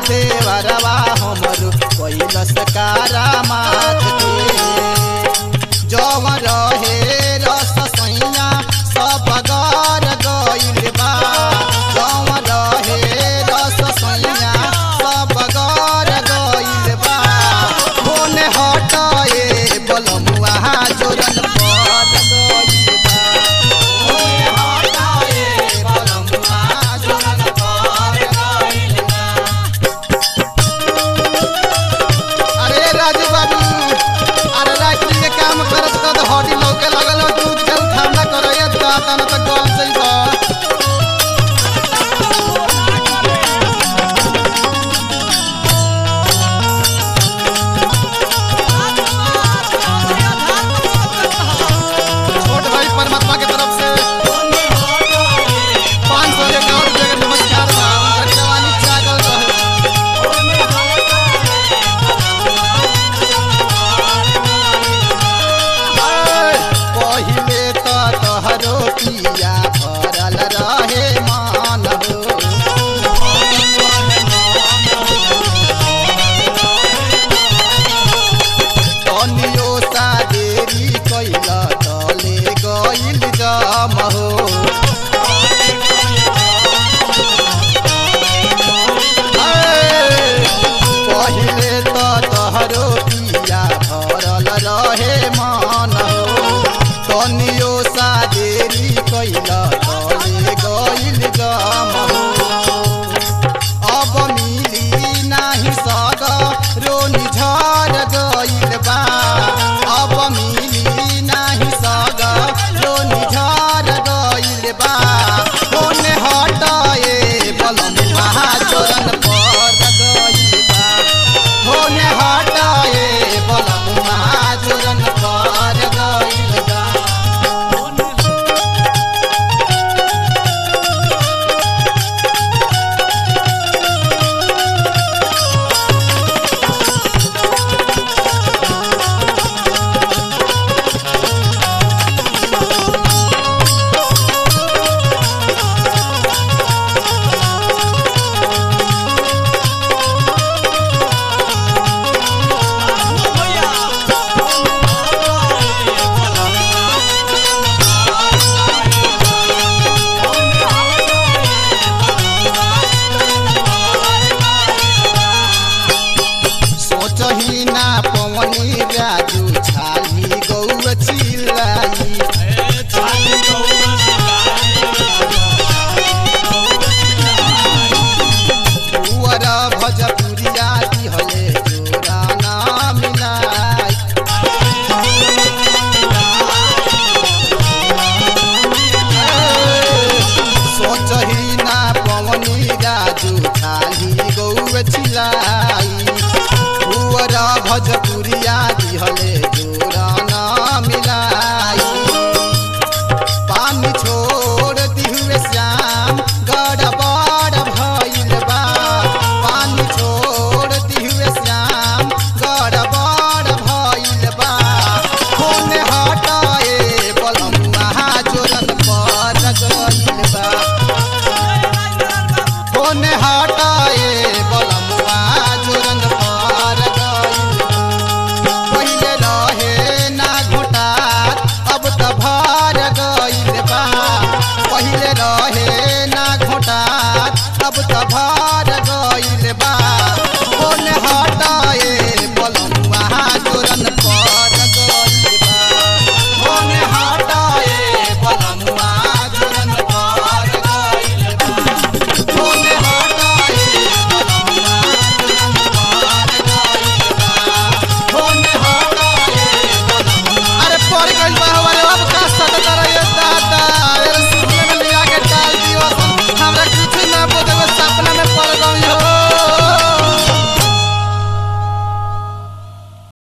देवरवा हमरो कैलस कारामात के जव रहे रस सैया सब गर गइल बा जव रहे रस सैया सब गर गइल बा फोन हटाए बलमुआ जोरन पर गइल बा फोन हटाए बलमुआ जोरन पर गइल बा अरे राजू बाबू अरे रात्रि के काम करत करत हड्डी लौके लगल हो दूध के ठंडा करैया दाता न त गल सही बा छोट भाई परमात्मा के तरफ से पाँच सौ इक्यावन रुपये का नमस्कार बा उनकर जवानी जागल रहे पहिले त तहरो पिया भरल रहे मान हो तनियो सा देरी कैल तले गइल जम हो पहिले त तहरो पिया भरल रहे मान हो तनियो सा देरी कैल तले गइल जम हो अब मिली नाही सग रोनी झर गइल बा अब मिली नाही सग रोनी झर गइल बा कोने हटाए बलम महाजरन पर गइल बा कोने हटाए बलम महाजरन पर गइल बा सोचही ना पवनी राजू छाली गौ चिल्लाई कुंवर भजपुरिया दिहले जोरा ना मिलाई सोचही ना पवनी राजू छाली गौ चिल्लाई कुंवर भजपुरिया दिहले जोरा ना मिलाई पानी छोड़ दिहुए श्याम गड़बड़ भइल बा पानी छोड़ दिहुए श्याम गड़बड़ भइल बा फोन हटाए बलम महाजोरन पर गइल बा फोन हटाए बलम महाजोरन पर गइल बा पहिले रहे ना घोटात अब त भर गइल बा पहिले रहे ना घोटात अब त भर